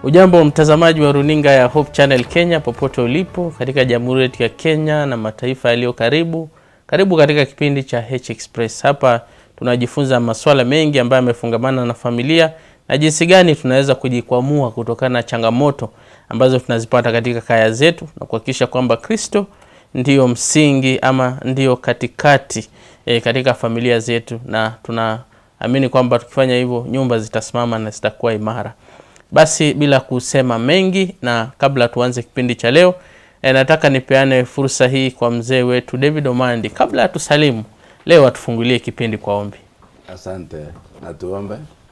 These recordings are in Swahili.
Ujambo mtazamaji wa runinga ya Hope Channel Kenya popote ulipo katika jamhuri yetu ya Kenya na mataifa yaliyo karibu. Karibu katika kipindi cha H Express. Hapa tunajifunza masuala mengi ambayo yamefungamana na familia na jinsi gani tunaweza kujikwamua kutokana na changamoto ambazo tunazipata katika kaya zetu na kuhakikisha kwamba Kristo ndiyo msingi ama ndiyo katikati e, katika familia zetu, na tunaamini kwamba tukifanya hivyo nyumba zitasimama na zitakuwa imara. Basi bila kusema mengi, na kabla tuanze kipindi cha leo e, nataka nipeane fursa hii kwa mzee wetu David Omandi kabla ya tusalimu leo, atufungulie kipindi kwa ombi. Asante na tuombe.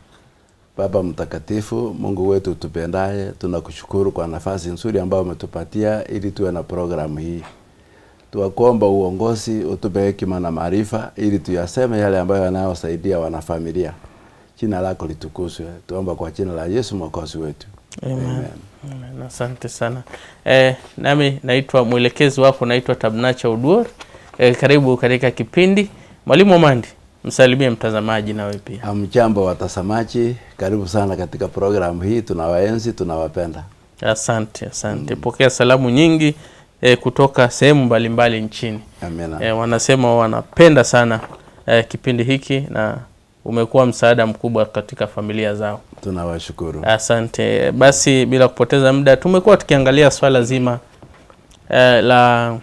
Baba mtakatifu, Mungu wetu tupendaye, tunakushukuru kwa nafasi nzuri ambayo umetupatia ili tuwe na programu hii. Tuwakuomba uongozi, utupe hekima na maarifa ili tuyaseme yale ambayo yanayosaidia wanafamilia. Jina lako litukuzwe. Tuomba kwa jina la Yesu mwokozi wetu. Amen. Amen. Asante sana eh, nami naitwa mwelekezi wako naitwa Tabnacha Uduor. Eh, karibu katika kipindi. Mwalimu Omandi, msalimie mtazamaji nawe pia. Hamjambo watazamaji, karibu sana katika programu hii. Tunawaenzi, tunawapenda. Asante, asante. Pokea salamu nyingi eh, kutoka sehemu mbalimbali nchini. Amina. Eh, wanasema wanapenda sana eh, kipindi hiki na umekuwa msaada mkubwa katika familia zao. Tunawashukuru. Asante. Basi bila kupoteza muda, tumekuwa tukiangalia swala zima eh, la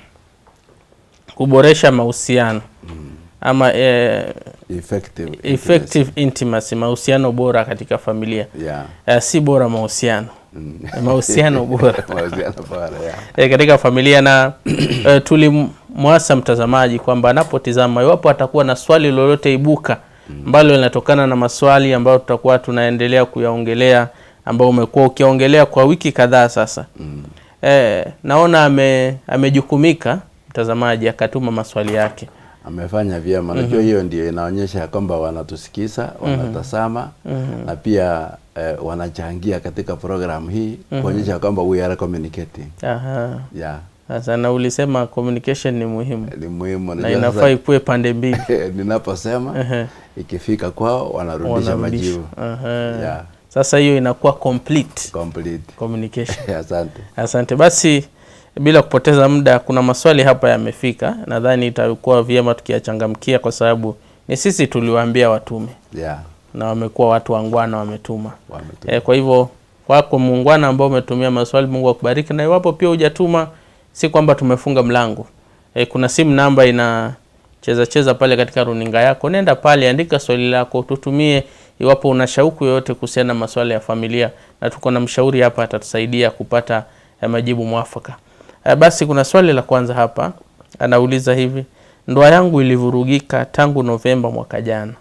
kuboresha mahusiano ama eh, Effective. effective intimacy, mahusiano bora katika familia. Yeah. Eh, si bora mahusiano, Mm. mahusiano bora Mahusiano bora, yeah. e, katika familia na e, tulimwasa mtazamaji kwamba anapotizama iwapo atakuwa na swali lolote ibuka ambalo linatokana na maswali ambayo tutakuwa tunaendelea kuyaongelea ambao umekuwa ukiongelea kwa wiki kadhaa sasa Mm. e, naona ame, amejukumika mtazamaji akatuma maswali yake Amefanya vyema. Najua hiyo ndio inaonyesha ya kwamba wanatusikiza, wanatazama na pia eh, wanachangia katika programu hii kuonyesha kwamba we are communicating. Aha. Yeah. Sasa na ulisema communication ni muhimu Ni muhimu. na Najua inafaa sasa, ikuwe pande mbili ninaposema Ehe. ikifika kwao wanarudisha Wanarudisha. majibu. Aha. Yeah. Sasa hiyo inakuwa complete Complete. communication. Asante. Asante. Basi bila kupoteza muda, kuna maswali hapa yamefika, nadhani itakuwa vyema tukiyachangamkia kwa sababu ni sisi tuliwaambia watume Yeah. na wamekuwa watu wangwana, wametuma Wametu- e, kwa hivyo wako muungwana ambao umetumia maswali, Mungu akubariki. Na iwapo pia hujatuma, si kwamba tumefunga mlango e, kuna simu namba ina cheza cheza pale katika runinga yako, nenda pale, andika swali lako, tutumie iwapo una shauku yoyote kuhusiana na masuala ya familia, na tuko na mshauri hapa atatusaidia kupata eh, majibu mwafaka. Eh, basi kuna swali la kwanza hapa, anauliza hivi: ndoa yangu ilivurugika tangu Novemba mwaka jana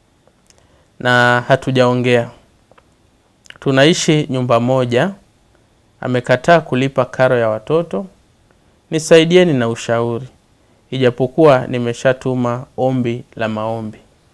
na hatujaongea. Tunaishi nyumba moja, amekataa kulipa karo ya watoto. Nisaidieni na ushauri, ijapokuwa nimeshatuma ombi la maombi.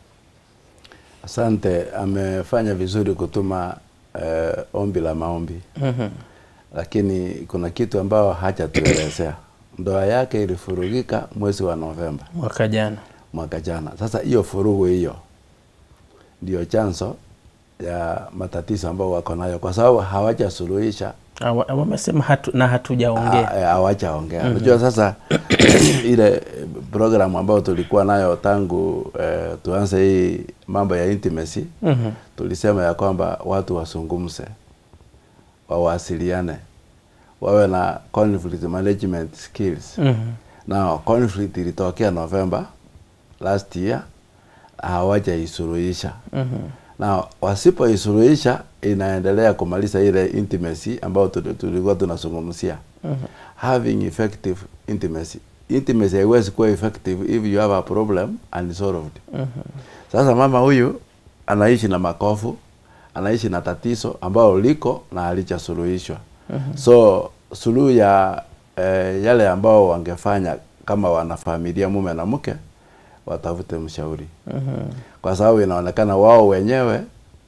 Asante, amefanya vizuri kutuma eh, ombi la maombi, Mhm. lakini kuna kitu ambayo hajatuelezea. Ndoa yake ilifurugika mwezi wa Novemba mwaka jana. mwaka jana. Sasa hiyo furugu hiyo ndio chanzo ya matatizo ambayo wako nayo, kwa sababu hawajasuluhisha Awa- Wamesema hatu, na hatujaongea. Ah, eh, hawajaongea. Unajua sasa ile program ambayo tulikuwa nayo tangu eh, tuanze hii mambo ya intimacy Mhm. tulisema ya kwamba watu wasungumze, wawasiliane, wawe na conflict management skills. Mhm. Na conflict ilitokea November last year, hawajaisuluhisha Mhm. na wasipoisuluhisha inaendelea kumaliza ile intimacy ambayo tuli- tulikuwa tunazungumzia. Having effective intimacy. Intimacy haiwezi kuwa effective if you have a problem unsolved. Sasa mama huyu anaishi na makovu, anaishi na tatizo ambalo liko na halijasuluhishwa. So suluhu ya eh, yale ambao wangefanya kama wanafamilia mume na mke watafute mshauri kwa sababu inaonekana wao wenyewe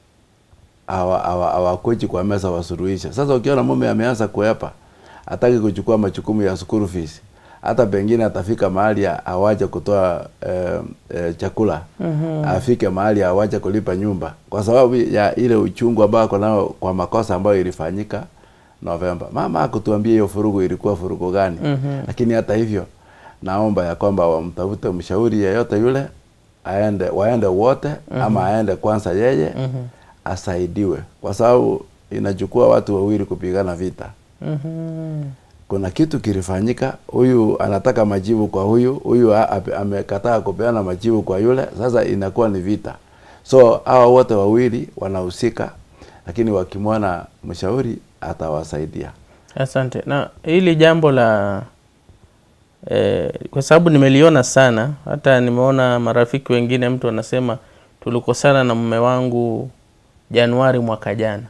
hawa- hawa- hawakuji kwa meza wasuluhishe. Sasa ukiona mume ameanza kuepa, hataki kuchukua majukumu ya school fees, hata pengine atafika mahali a- awache kutoa eh, eh, chakula Mhm. afike mahali awache kulipa nyumba kwa sababu ya ile uchungu ambao ako nao kwa makosa ambayo ilifanyika Novemba. Mama akutuambia hiyo furugu ilikuwa furugu gani, Mhm. lakini hata hivyo naomba ya kwamba wamtafute mshauri yeyote yule aende, waende wote ama aende kwanza yeye Mhm. asaidiwe, kwa sababu inachukua watu wawili kupigana vita Mhm. kuna kitu kilifanyika, huyu anataka majibu kwa huyu, huyu a- ape- amekataa kupeana majibu kwa yule, sasa inakuwa ni vita. So hawa wote wawili wanahusika, lakini wakimwona mshauri atawasaidia. Asante. Na hili jambo la eh, kwa sababu nimeliona sana, hata nimeona marafiki wengine, mtu anasema tulikosana na mume wangu Januari mwaka jana,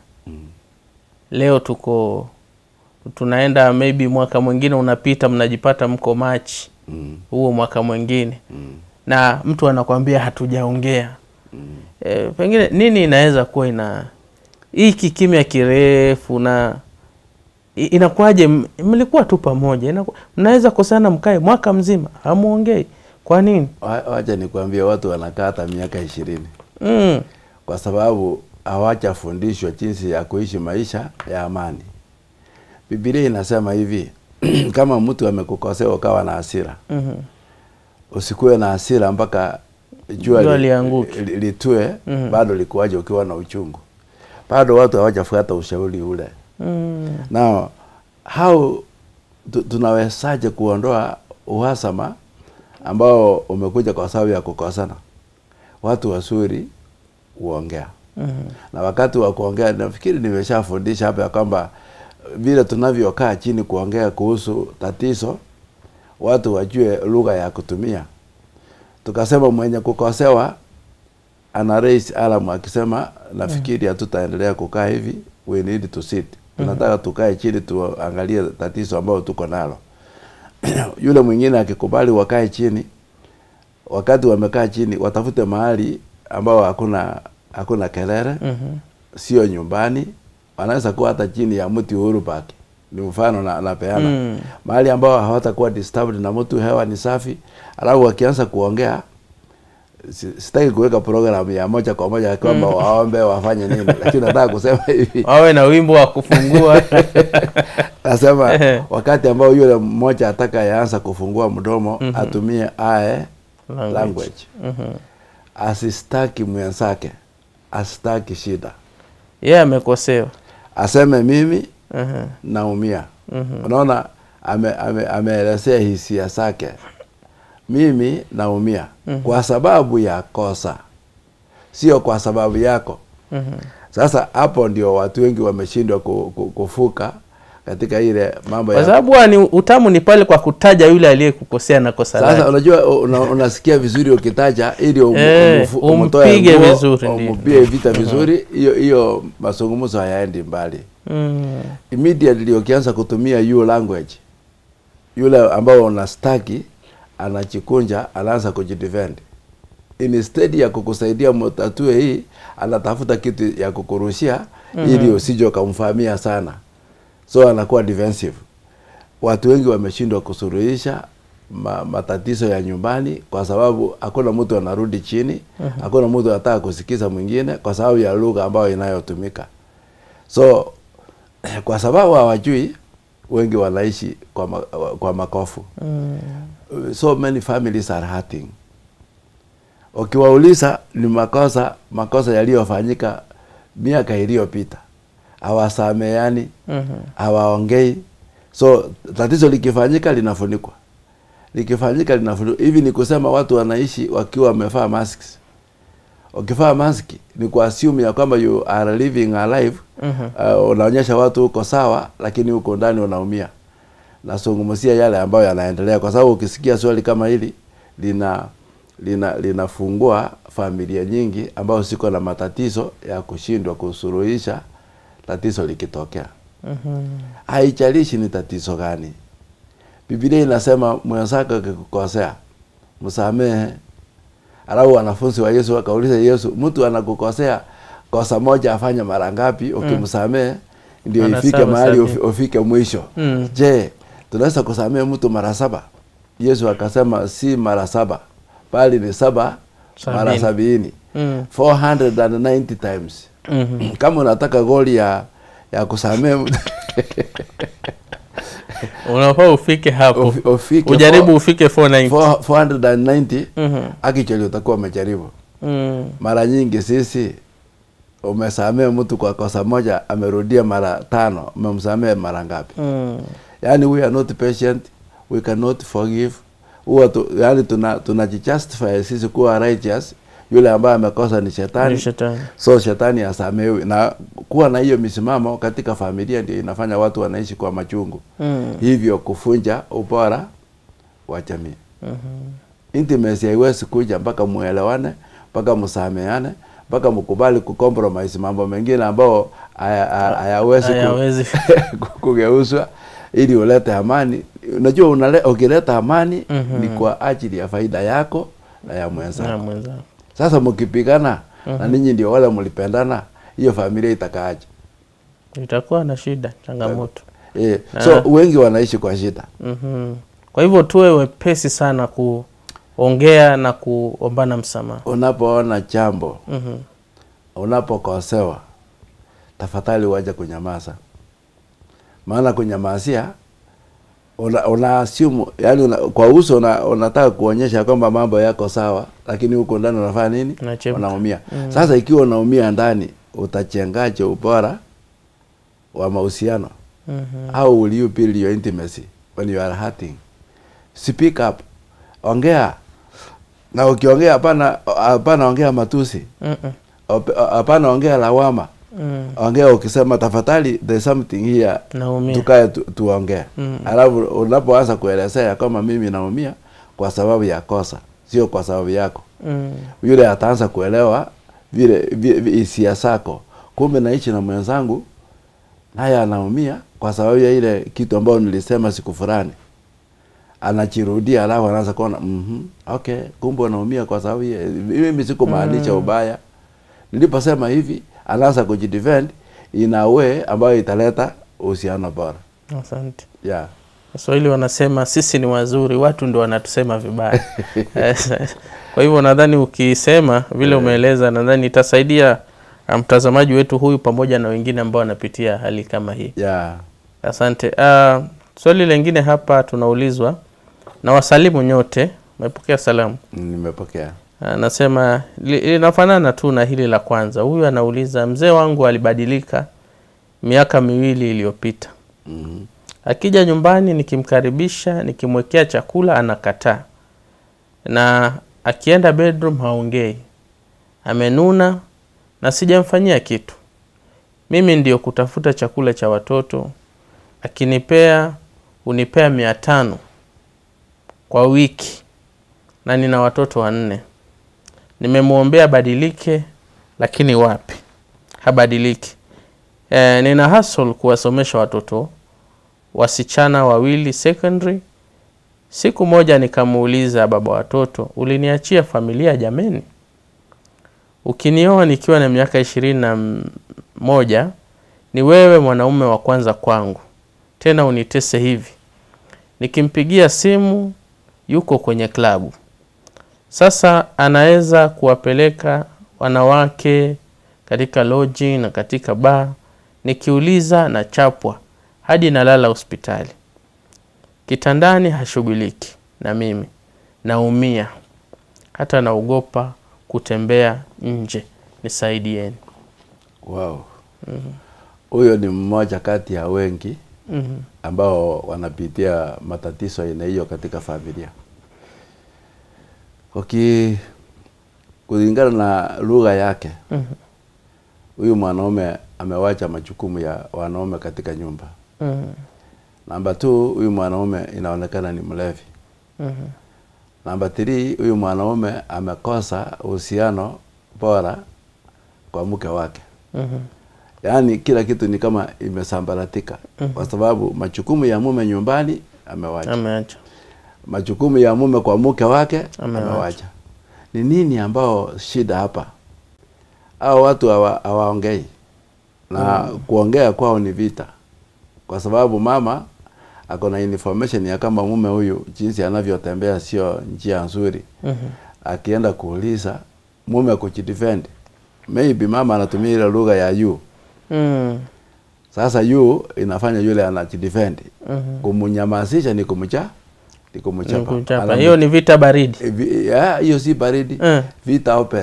leo tuko tunaenda maybe mwaka mwingine unapita, mnajipata mko Machi Mm. huo mwaka mwingine, Mm. na mtu anakwambia hatujaongea. Mm. E, pengine nini inaweza kuwa ina hii kikimya kirefu na i- inakuwaje? m- Mlikuwa tu pamoja, inaku- mnaweza kosana mkae mwaka mzima hamuongei, kwa nini? Wa- Wacha nikwambie, watu wanakaa hata miaka ishirini mm. kwa sababu hawajafundishwa jinsi ya kuishi maisha ya amani. Biblia inasema hivi kama mtu amekukosea ukawa na hasira mhm. usikuwe na hasira mpaka jua Jua li- lianguke. li- litue Mhm. bado likuwaje ukiwa na uchungu bado watu hawajafuata ushauri ule Mm. na how tu- tunawezaje kuondoa uhasama ambao umekuja kwa sababu ya kukosana watu wazuri huongea Mhm. na wakati wa kuongea nafikiri nimeshafundisha hapa ya kwamba vile tunavyokaa chini kuongea kuhusu tatizo watu wajue lugha ya kutumia tukasema mwenye kukosewa ana raise alarm akisema nafikiri hatutaendelea kukaa hivi we need to sit tunataka tukae chini tuangalie tatizo ambayo tuko nalo yule mwingine akikubali wakae chini wakati wamekaa chini watafute mahali ambao hakuna hakuna kelele Mhm. sio nyumbani wanaweza kuwa hata chini ya mti Uhuru Park ni mfano na, napeana Mm. mahali ambao hawatakuwa disturbed na mtu hewa ni safi alafu wakianza kuongea si- sitaki kuweka program ya moja kwa moja kwamba waombe wafanye nini lakini nataka kusema hivi wawe na wimbo wa kufungua nasema Ehe. wakati ambao yule mmoja ataka yaanza kufungua mdomo atumie ae Language. language Mhm. asistaki mwenzake asitaki shida yeye amekosewa aseme mimi Mhm. naumia Mhm. unaona ame, ame, ameelezea hisia zake mimi naumia kwa sababu ya kosa sio kwa sababu yako Mhm. sasa hapo ndio watu wengi wameshindwa ku, ku, kufuka katika ile mambo kwa ya sababu huwa ni utamu ni pale kwa kutaja yule aliyekukosea na kosa sasa lake unajua una, unasikia vizuri ukitaja ili um, Eh, umufu- umpige umtoe nguo, vizuri, ndio. umpige vita vizuri hiyo hiyo mazungumzo hayaendi mbali Mm. immediately ukianza kutumia hiyo language yule ambao unastaki anachikunja anaanza kujidefend instead ya kukusaidia mtatue hii anatafuta kitu ya kukurushia ili usije ukamfahamia sana so anakuwa defensive watu wengi wameshindwa kusuluhisha ma, matatizo ya nyumbani kwa sababu hakuna mtu anarudi chini hakuna mtu anataka kusikiza mwingine kwa sababu ya lugha ambayo inayotumika so kwa sababu hawajui wengi wanaishi kwa, ma, kwa makofu Mm. so many families are hurting ukiwauliza ni makosa makosa yaliyofanyika miaka iliyopita hawasameani Mhm. hawaongei so tatizo likifanyika linafunikwa likifanyika linafunikwa hivi ni kusema watu wanaishi wakiwa wamevaa masks ukivaa maski ni kuassume ya kwamba you are living a life Mhm. uh, unaonyesha watu uko sawa lakini huko ndani unaumia nazungumzia yale ambayo yanaendelea kwa sababu ukisikia swali kama hili lina lina linafungua familia nyingi ambayo siko na matatizo ya kushindwa kusuluhisha tatizo likitokea Mhm. haijalishi ni tatizo gani biblia inasema mwenzako akikukosea msamehe alafu wanafunzi wa yesu wakauliza yesu mtu anakukosea kosa moja afanye mara ngapi ukimsamehe ndio Mara ifike saba mahali sabini. ufi- ufike mwisho Mm. je tunaweza kusamehe mtu mara saba Yesu akasema si mara saba bali ni saba mara Sabini. sabini Mm. 490 times Mhm. kama unataka goli ya ya kusamea mtu, unafaa ufike hapo ufi- ufike ujaribu ufike 490 4- 490 Mhm. actually utakuwa umejaribu Mm. mara nyingi sisi umesamea mtu kwa kosa moja amerudia mara tano umemsamea mara ngapi Mm. yani we are not patient we cannot forgive huwa tu, yani tuna tunajijustify sisi kuwa righteous yule ambaye amekosa ni shetani Ni shetani so shetani asamewi na kuwa na hiyo misimamo katika familia ndio inafanya watu wanaishi kwa machungu Mm. hivyo kufunja ubora wa jamii Mhm. intimacy haiwezi kuja mpaka muelewane mpaka msameane mpaka mkubali kucompromise mambo mengine ambao haya- haya- hayawezi ku- hayawezi kugeuzwa ili ulete amani unajua unale, ukileta amani Mhm. ni kwa ajili ya faida yako na ya na mwenzako mwenzako sasa mkipigana na ninyi ndio wale mlipendana hiyo familia itakaaje itakuwa na shida changamoto e, Ah. so wengi wanaishi kwa shida Mhm. kwa hivyo tuwe wepesi sana kuongea na kuombana msamaha unapoona jambo Mhm. unapokosewa tafadhali waje kunyamaza maana kunyamazia una, una assume yani una, kwa uso una, unataka kuonyesha kwamba mambo yako sawa lakini huko ndani unafanya nini Unachemka. unaumia sasa ikiwa unaumia ndani utachengaje ubora wa mahusiano Mhm. how will you build your intimacy when you are hurting speak up ongea na ukiongea hapana hapana ongea matusi Mhm. Op- hapana ongea lawama Mm. ongea ukisema tafadhali there's something here naumia tukae tu, tuongee Mm. alafu unapoanza kuelezea kama mimi naumia kwa sababu ya kosa sio kwa sababu yako Mm. yule ataanza kuelewa vile vi- vi- hisia zako kumbe naishi na mwenzangu naye anaumia kwa sababu ya ile kitu ambayo nilisema siku fulani anachirudia alafu anaanza kuona mm okay kumbe unaumia kwa sababu ya mimi sikumaanisha ubaya niliposema hivi anaanza kujidefend in a way ambayo italeta uhusiano bora asante yeah. waswahili wanasema sisi ni wazuri watu ndo wanatusema vibaya kwa hivyo nadhani ukisema vile umeeleza nadhani itasaidia uh, mtazamaji wetu huyu pamoja na wengine ambao wanapitia hali kama hii Yeah. asante uh, swali lengine hapa tunaulizwa na wasalimu nyote mepokea salamu nimepokea anasema li- linafanana tu na hili la kwanza huyu anauliza mzee wangu alibadilika miaka miwili iliyopita mm akija nyumbani nikimkaribisha nikimwekea chakula anakataa na akienda bedroom haongei amenuna na sijamfanyia kitu mimi ndio kutafuta chakula cha watoto akinipea hunipea mia tano kwa wiki na nina watoto wanne nimemwombea badilike lakini wapi habadiliki e, nina hustle kuwasomesha watoto wasichana wawili secondary siku moja nikamuuliza baba watoto uliniachia familia jameni ukinioa nikiwa na miaka ishirini na m- moja ni wewe mwanaume wa kwanza kwangu tena unitese hivi nikimpigia simu yuko kwenye klabu sasa anaweza kuwapeleka wanawake katika loji na katika baa nikiuliza na chapwa hadi nalala hospitali kitandani hashughuliki na mimi naumia hata naogopa kutembea nje nisaidieni wow huyo ni mmoja kati ya wengi Mhm. ambao wanapitia matatizo aina hiyo katika familia Uki kulingana na lugha yake Mhm. huyu mwanaume amewacha majukumu ya wanaume katika nyumba Mhm. namba two huyu mwanaume inaonekana ni mlevi Mhm. namba three huyu mwanaume amekosa uhusiano bora kwa mke wake Mhm. yaani kila kitu ni kama imesambaratika kwa sababu majukumu ya mume nyumbani amewacha ameacha majukumu ya mume kwa mke wake Amewacha. amewacha ni nini ambao shida hapa au watu hawa- hawaongei na kuongea kwao ni vita kwa sababu mama ako na information ya kama mume huyu jinsi anavyotembea sio njia nzuri Mhm. akienda kuuliza mume kujidefend maybe mama anatumia ile lugha ya you Mm. sasa you inafanya yule anajidefend Mhm. kumnyamazisha ni kumcha ni Ni kumchapa kumchapa. Anamu- Hiyo ni vita baridi. Eh, vi- ya, hiyo si baridi Eh. vita open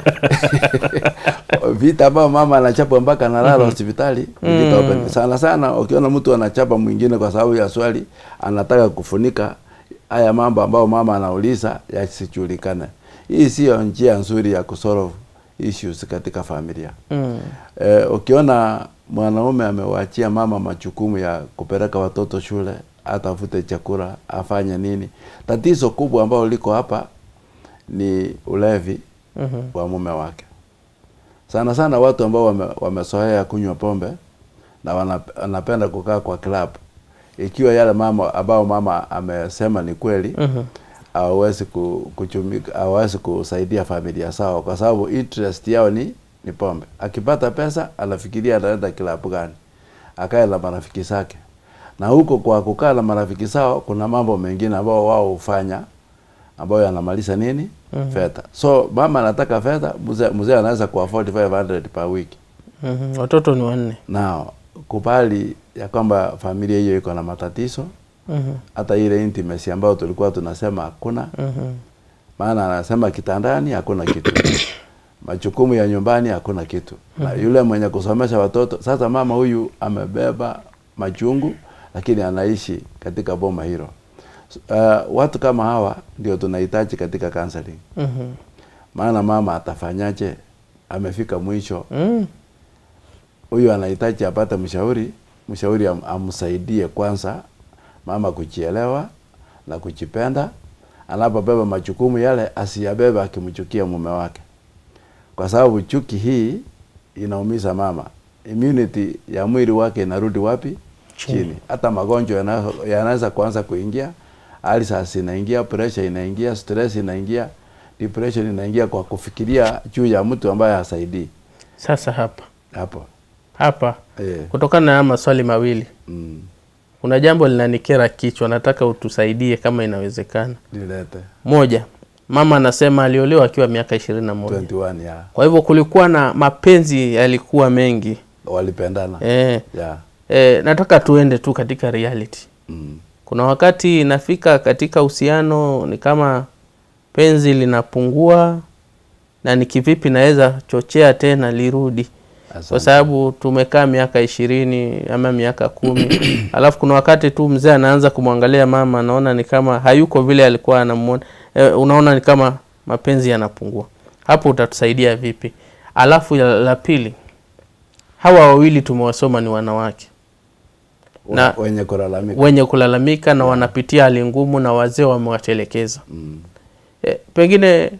vita ambayo mama anachapa mpaka analala hospitali ni vita open sana sana ukiona mtu anachapa mwingine kwa sababu ya swali anataka kufunika haya mambo ambayo mama anauliza yasijulikane hii sio njia nzuri ya kusolve issues katika familia Mm. Eh, ukiona mwanaume amewaachia mama majukumu ya kupeleka watoto shule, atafute chakula, afanye nini, tatizo kubwa ambalo liko hapa ni ulevi Mhm. wa mume wake. Sana sana watu ambao wame, wamezoea kunywa pombe na wana- wanapenda kukaa kwa club, ikiwa yale mama ambao mama amesema ni kweli Mhm. hawawezi ku- kuchumika hawawezi kusaidia familia zao kwa sababu interest yao ni ni pombe. Akipata pesa anafikiria anaenda kilabu gani, akae na marafiki zake, na huko kwa kukaa na marafiki zao kuna mambo mengine ambao wao hufanya ambayo yanamaliza nini Mhm. fedha. So mama anataka fedha, mzee mzee anaweza ku afford 500 per week. Mhm. Watoto ni wanne. Now kubali ya kwamba familia hiyo iko na matatizo, Mhm. hata ile intimacy ambayo tulikuwa tunasema hakuna Mhm. maana anasema kitandani hakuna kitu majukumu ya nyumbani hakuna kitu na yule mwenye kusomesha watoto sasa mama huyu amebeba majungu lakini anaishi katika boma hilo uh, watu kama hawa ndio tunahitaji katika counseling Mhm. maana mama atafanyaje amefika mwisho Mm. huyu anahitaji apate mshauri mshauri am, amsaidie kwanza mama kujielewa na kujipenda anapobeba majukumu yale asiyabebe akimchukia mume wake kwa sababu chuki hii inaumiza mama immunity ya mwili wake inarudi wapi Chini. chini hata magonjwa yana- yanaweza kuanza kuingia alsas inaingia pressure inaingia stress inaingia depression inaingia kwa kufikiria juu ya mtu ambaye hasaidii Sasa hapa hapo hapa eh, kutokana na haya maswali mawili mm, kuna jambo linanikera kichwa, nataka utusaidie kama inawezekana. nilete Moja, mama anasema aliolewa akiwa miaka ishirini na moja 21 ya kwa hivyo kulikuwa na mapenzi yalikuwa mengi walipendana e, ya e, nataka tuende tu katika reality. mm, Kuna wakati inafika katika uhusiano ni kama penzi linapungua, na ni kivipi naweza chochea tena lirudi kwa asante. sababu tumekaa miaka ishirini ama miaka kumi alafu kuna wakati tu mzee anaanza kumwangalia mama anaona ni kama hayuko vile alikuwa anamuona e, unaona ni kama mapenzi yanapungua hapo utatusaidia vipi alafu ya- la pili hawa wawili tumewasoma ni wanawake na- wenye kulalamika wenye kulalamika na wanapitia hali ngumu na wazee wamewatelekeza mm. e, pengine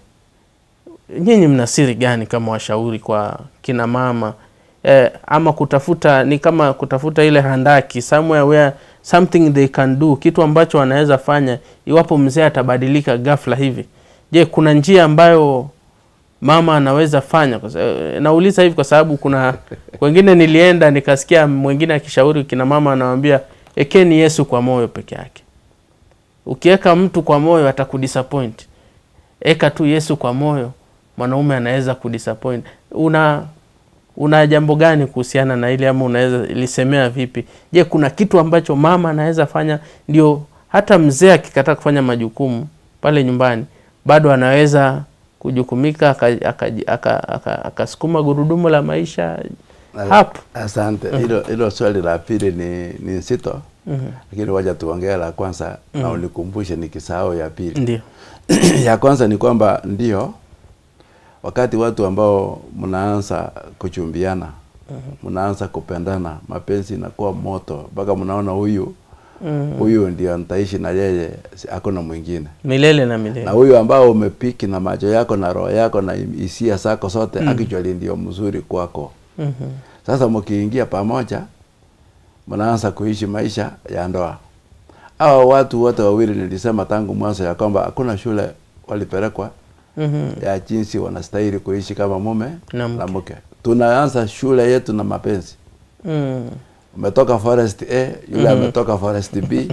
nyinyi mna siri gani kama washauri kwa kina mama e, ama kutafuta ni kama kutafuta ile handaki somewhere where something they can do kitu ambacho wanaweza fanya iwapo mzee atabadilika ghafla hivi je kuna njia ambayo mama anaweza fanya Kwa sa- eh, nauliza hivi kwa sababu kuna wengine nilienda nikasikia mwingine akishauri kina mama anawambia ekeni yesu kwa moyo peke yake ukiweka mtu kwa moyo atakudisappoint eka tu yesu kwa moyo mwanaume anaweza kudisappoint una una jambo gani kuhusiana na ile ama unaweza lisemea vipi je kuna kitu ambacho mama anaweza fanya ndio hata mzee akikataa kufanya majukumu pale nyumbani bado anaweza kujukumika akasukuma aka, aka, aka, akasukuma gurudumu la maisha hapo asante hilo hilo swali la pili ni ni nzito Mhm. lakini wacha tuongee la kwanza na unikumbushe nikisahau ya pili ndio ya kwanza ni kwamba ndio wakati watu ambao mnaanza kuchumbiana mnaanza kupendana mapenzi inakuwa moto mpaka mnaona huyu Mhm. huyu ndio nitaishi na yeye si- hakuna mwingine milele na milele na huyu ambao umepiki na macho yako na roho yako na hisia zako zote mm. actually ndio mzuri kwako Mhm. sasa mkiingia pamoja mnaanza kuishi maisha ya ndoa hawa watu wote wawili nilisema tangu mwanzo ya kwamba hakuna shule walipelekwa Mhm. ya jinsi wanastahili kuishi kama mume Na na mke. mke tunaanza shule yetu na mapenzi Mm. umetoka forest A yule ametoka forest B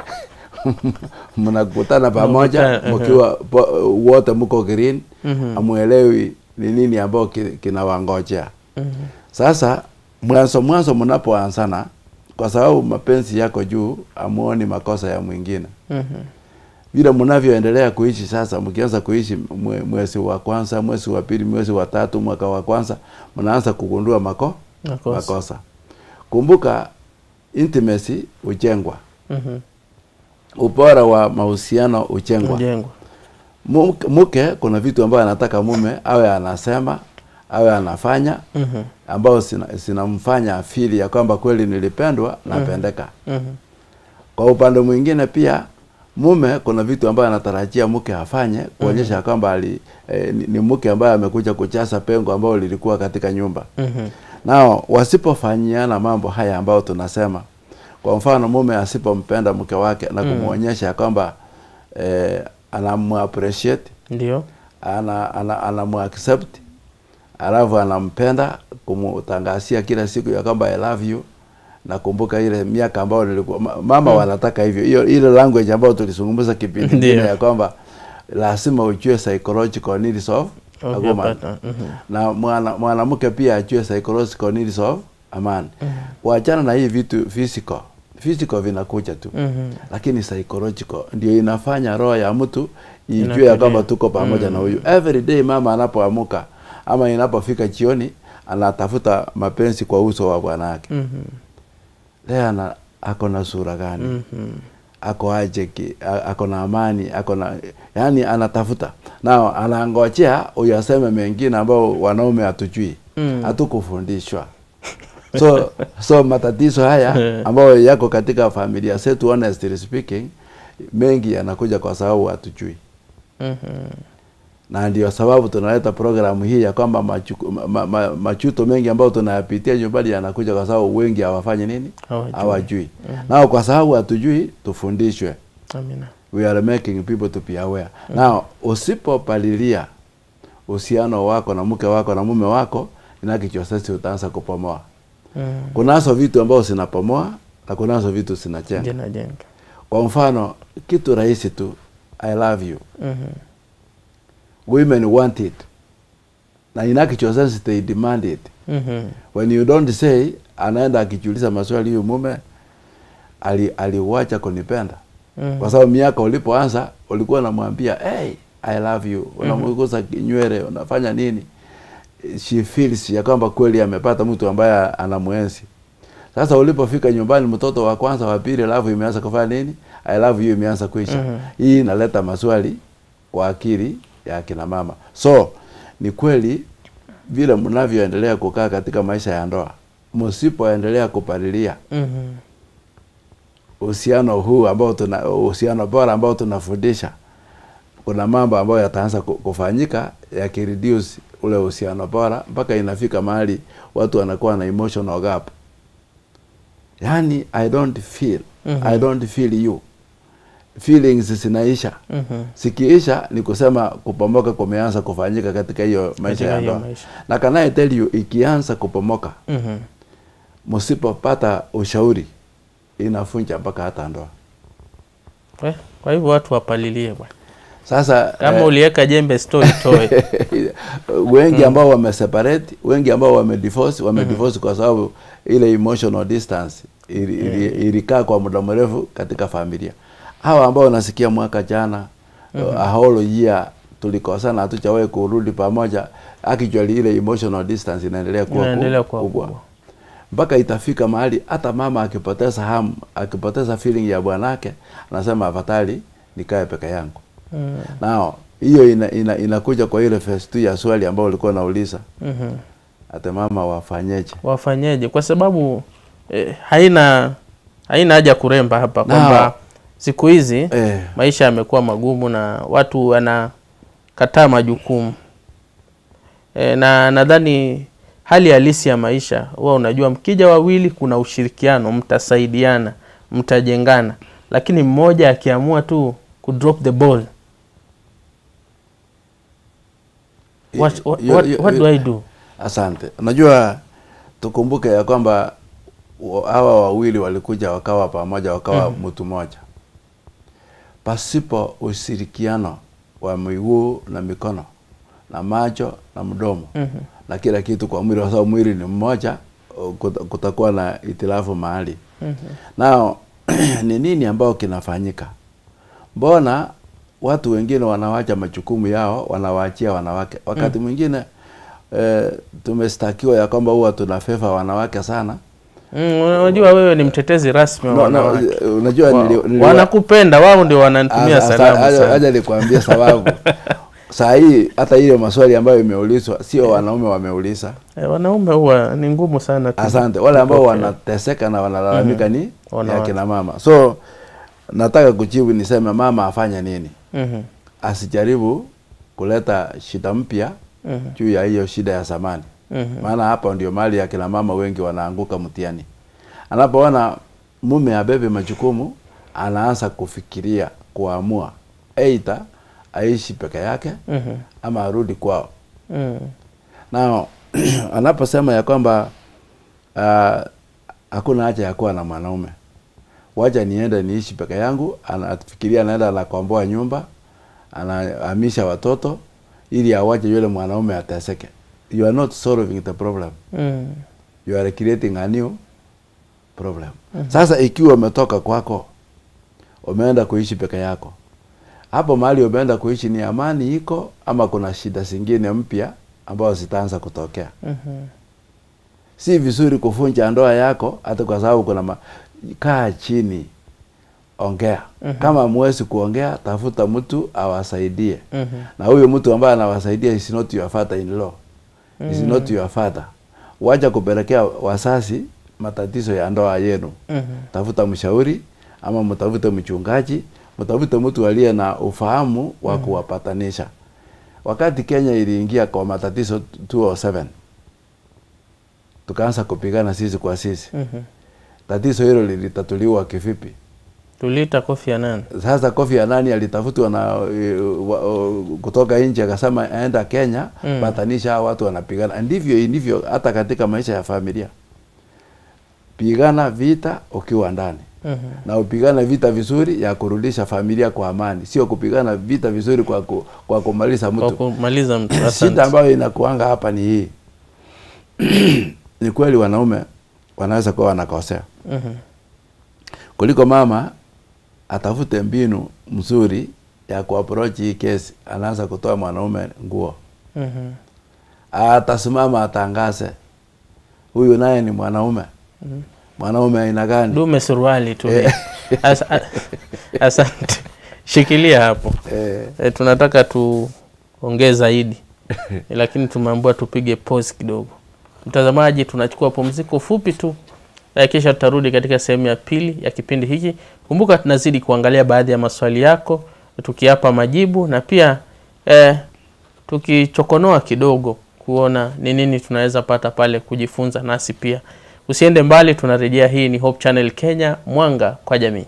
mnakutana pamoja Mnakutana, mkiwa po- wote mko green amuelewi ni nini ambao ki- kinawangojea sasa mwanzo mwanzo mnapoanzana kwa sababu mapenzi yako juu amuoni makosa ya mwingine Mhm. vile mnavyoendelea kuishi sasa, mkianza kuishi mwe, mwezi wa kwanza, mwezi wa pili, mwezi wa tatu, mwaka wa kwanza, mnaanza kugundua mako Makosa. makosa. Kumbuka intimacy hujengwa, Mhm. ubora wa mahusiano hujengwa. Mjengwa. Mke- Mke kuna vitu ambayo anataka mume awe anasema awe anafanya Mhm. ambao sina- zinamfanya afili ya kwamba kweli nilipendwa napendeka. Mhm. Kwa upande mwingine pia mume kuna vitu ambayo anatarajia mke afanye kuonyesha kwamba ali eh, ni, ni mke ambaye amekuja kujaza pengo ambalo lilikuwa katika nyumba. Mhm. Nao wasipofanyiana mambo haya ambayo tunasema, kwa mfano mume asipompenda mke wake na kumwonyesha kwamba eh, anamuappreciate Ndio. ana, ana, anamuaccept alafu anampenda kumtangazia kila siku ya kwamba I love you nakumbuka ile miaka ambayo nilikuwa ma- mama wanataka hivyo hiyo ile language ambayo tulizungumza kipindi Ndio. kingine ya kwamba lazima ujue psychological needs of a Of your woman partner. Mhm. na mwana- mwanamke pia ajue psychological needs of a man waachana na hii vitu physical physical vinakuja tu Mhm. lakini psychological ndio inafanya roho ya mtu ijue ya Inatulia. kwamba tuko pamoja na huyu every day mama anapoamuka ama inapofika jioni anatafuta mapenzi kwa uso wa bwana yake Mhm. leo ana ako na sura gani Mhm. ako aje ki- a- ako na amani ako na yani anatafuta nao anangojea huyu aseme mengine ambao wanaume hatujui Mm. hatukufundishwa so so matatizo haya ambayo yako katika familia zetu honestly speaking mengi yanakuja kwa sababu hatujui Mhm. na ndio sababu tunaleta programu hii ya kwamba machuku- ma, ma, ma, machuto mengi ambayo tunayapitia nyumbani yanakuja kwa sababu wengi hawafanyi nini Hawajui. hawajui nao kwa sababu hatujui tufundishwe Amina. we are making people to be aware now usipopalilia uhusiano wako na mke wako na mume wako inakichosesi utaanza kupomoa Mhm. kunazo vitu ambao zinapomoa na kunazo vitu zinajenga Jenga jenga. kwa mfano kitu rahisi tu i love you Mhm. women want it na inakichosesi they demand it Mhm. when you don't say anaenda akijiuliza maswali huyu mume ali- aliwacha kunipenda Mhm. kwa sababu miaka ulipoanza ulikuwa unamwambia hey, I love you unamgusa kinywele unafanya nini she feels ya kwamba kweli amepata mtu ambaye anamwenzi sasa ulipofika nyumbani mtoto wa kwanza wa pili alafu imeanza kufanya nini I love you imeanza kuisha Mhm. hii inaleta maswali kwa akili ya kina mama so ni kweli vile mnavyoendelea kukaa katika maisha ya ndoa msipoendelea kupalilia Mhm. uhusiano huu ambao tuna uhusiano bora ambao tunafundisha kuna mambo ambayo yataanza ku- kufanyika yakireduce ule uhusiano bora mpaka inafika mahali watu wanakuwa na emotional gap yani i don't feel Mhm. i don't feel you feelings zinaisha Mhm. sikiisha ni kusema kupomoka kumeanza kufanyika katika hiyo maisha Katika ya hiyo ndoa maisha. na can I tell you ikianza kupomoka Mhm. msipopata ushauri inafunja mpaka hata ndoa Eh, Kwa hivyo watu wapalilie bwana. sasa Kama eh, uliweka jembe store itoe. wengi ambao wameseparate wengi ambao wamedivorce wamedivorce kwa sababu ile emotional distance ili- ili- ilikaa kwa muda mrefu katika familia hawa ambao nasikia mwaka jana uh, a whole year tulikosana hatujawahi kurudi pamoja actually ile emotional distance inaendelea kuwa Inaendelea ku- kuwa kubwa kubwa. mpaka itafika mahali hata mama akipoteza hamu akipoteza feeling ya bwanake anasema afadhali nikae peke yangu Mhm. nao hiyo ina, ina, inakuja kwa ile phase tu ya swali ambao ulikuwa unauliza Mhm. ate mama wafanyeje wafanyeje kwa sababu eh, haina haina haja kuremba hapa kwamba Now- siku hizi eh, maisha yamekuwa magumu na watu wanakataa majukumu e, na nadhani hali halisi ya maisha huwa unajua mkija wawili kuna ushirikiano mtasaidiana mtajengana lakini mmoja akiamua tu kudrop the ball what, what, yo- what, yo- what do I do asante unajua tukumbuke ya kwamba wa- hawa wawili walikuja wakawa pamoja wakawa mtu mmoja pasipo ushirikiano wa miguu na mikono na macho na mdomo Mhm. na kila kitu kwa mwili, kwa sababu mwili ni mmoja, uh, kuta- kutakuwa na itilafu mahali. Nao ni nini ambao kinafanyika? Mbona watu wengine wanawacha majukumu yao wanawaachia wanawake? Wakati mwingine eh, tumestakiwa ya kwamba huwa tunafefa wanawake sana. Mm, unajua wewe ni mtetezi rasmi wa No, no, wanawake. unajua Wa- nili- nili- wanakupenda wao ndio wananitumia Asa- salamu aja- sana. aja nikwambie sababu saa hii hata ile maswali ambayo imeulizwa sio wanaume wameuliza. Eh, wanaume huwa ni ngumu sana tu- Asante. Wale ambao kupokea. wanateseka na wanalalamika ni Wanawake. ya kina mama. So nataka kujibu niseme mama afanye nini? Mhm, Asijaribu kuleta shida mpya mhm, juu ya hiyo shida ya zamani. mhm. Maana hapa ndio mali ya kina mama wengi wanaanguka mtihani. Anapoona mume abebe majukumu, anaanza kufikiria kuamua aidha aishi peke yake Mhm, ama arudi kwao. mhm. Na anaposema ya kwamba ah, hakuna haja ya kuwa na mwanaume, wacha niende niishi peke yangu, anafikiria anaenda anakomboa nyumba, anahamisha watoto ili awache yule mwanaume ateseke. You are not solving the problem, Mm, you are creating a new problem. Sasa ikiwa umetoka kwako umeenda kuishi peke yako, hapo mahali umeenda kuishi ni amani iko ama kuna shida zingine mpya ambazo zitaanza kutokea? mhm. si vizuri kuvunja ndoa yako hata kwa sababu kuna ma... kaa chini ongea kama mwezi kuongea tafuta mtu awasaidie Mhm. na huyo mtu ambaye anawasaidia is not your father in law is not your father wacha kupelekea wasasi matatizo ya ndoa yenu Mhm. tafuta mshauri ama mtafute mchungaji mtafute mtu aliye na ufahamu wa kuwapatanisha wakati Kenya iliingia kwa matatizo 207 tukaanza kupigana sisi kwa sisi Mhm. tatizo hilo lilitatuliwa kivipi Tuliita Kofi Annan. sasa Kofi Annan alitafutwa na uh, wa- uh, kutoka nje akasema aenda Kenya Mm. patanisha hao watu wanapigana ndivyo ndivyo hata katika maisha ya familia pigana vita ukiwa ndani Mhm. na upigana vita vizuri ya kurudisha familia kwa amani, sio kupigana vita vizuri kwa, ku, kwa kumaliza Kwa mtu. kumaliza mtu. Shida Asante. ambayo inakuanga hapa ni hii ni kweli wanaume wanaweza kuwa wanakosea Mhm. kuliko mama atafute mbinu mzuri ya kuapproach hii kesi, anaanza kutoa mwanaume nguo, Mhm. atasimama atangaze, huyu naye ni mwanaume. Mwanaume aina gani? Dume suruali tu. Eh. Asa- a- Asante. Shikilia hapo. Eh, E, tunataka tuongee zaidi lakini tumeambiwa tupige pause kidogo. Mtazamaji, tunachukua pumziko fupi tu na kisha tutarudi katika sehemu ya pili ya kipindi hiki. Kumbuka tunazidi kuangalia baadhi ya maswali yako tukiapa majibu na pia eh, tukichokonoa kidogo kuona ni nini tunaweza pata pale kujifunza nasi pia. Usiende mbali, tunarejea. Hii ni Hope Channel Kenya, mwanga kwa jamii.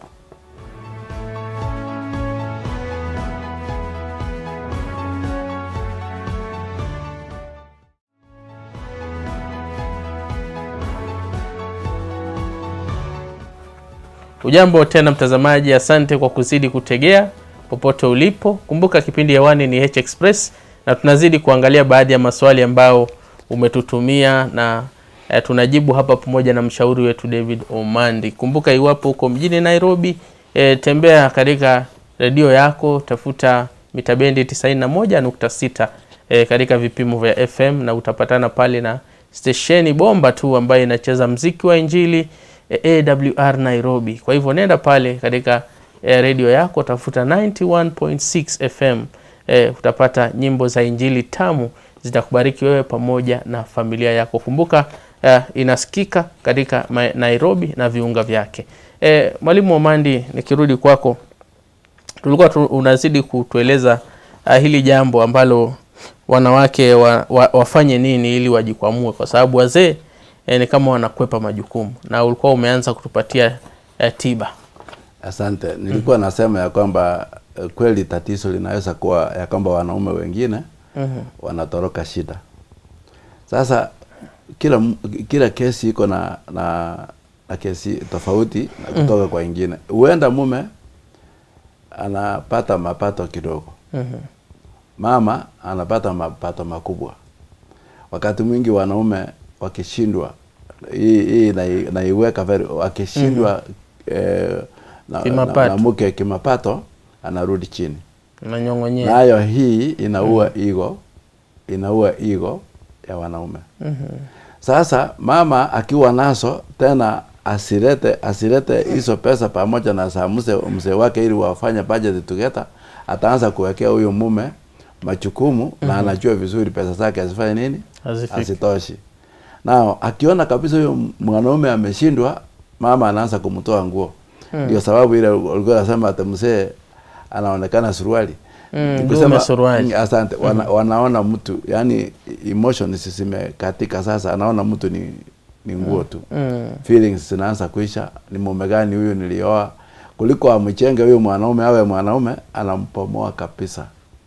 Ujambo tena mtazamaji, asante kwa kuzidi kutegea popote ulipo. Kumbuka kipindi hewani ni H Express na tunazidi kuangalia baadhi ya maswali ambayo umetutumia na eh, tunajibu hapa pamoja na mshauri wetu David Omandi. Kumbuka iwapo uko mjini Nairobi, eh, tembea katika redio yako, tafuta mita bendi 91.6 eh, katika vipimo vya FM na utapatana pale na stesheni bomba tu ambayo inacheza mziki wa Injili eh, AWR Nairobi. Kwa hivyo nenda pale katika eh, redio yako tafuta 91.6 FM eh, utapata nyimbo za Injili tamu zitakubariki wewe pamoja na familia yako. Kumbuka eh, inasikika katika ma- Nairobi na viunga vyake. Eh, Mwalimu Omandi, nikirudi kwako, tulikuwa tu, unazidi kutueleza uh, hili jambo ambalo wanawake wa, wa, wafanye nini ili wajikwamue, kwa sababu wazee eh, ni kama wanakwepa majukumu, na ulikuwa umeanza kutupatia eh, tiba. Asante. Nilikuwa nasema ya kwamba eh, kweli tatizo linaweza kuwa ya kwamba wanaume wengine Mhm. wanatoroka shida. Sasa kila m- kila kesi iko na na na kesi tofauti na kutoka kwa ingine. Huenda mume anapata mapato kidogo, Mhm. mama anapata mapato makubwa. Wakati mwingi wanaume wakishindwa, hii hii nai- naiweka very, wakishindwa eh, na, na, Kimapato. na mke kimapato anarudi chini. Nanyong'onyea. Nayo hii inaua ego, inaua ego ya wanaume. Sasa mama akiwa nazo tena asilete asilete hizo pesa pamoja na saa mzee mzee wake ili wafanye budget together, ataanza kuwekea huyo mume majukumu na anajua vizuri pesa zake azifanye nini, Hazifiki. asitoshi. Nao akiona kabisa huyo mwanaume ameshindwa, mama anaanza kumtoa nguo. Ndio sababu ile ulikuwa unasema ati mzee anaonekana suruali. Mm, Ni dume kusema- suruali. Mm, Asante. Wana, wanaona mtu yani emotions zimekatika sasa, anaona mtu ni ni nguo tu Mm. feelings zinaanza kuisha. Ni mume gani huyu nilioa? Kuliko amchenge huyu mwanaume awe mwanaume, anampomoa kabisa,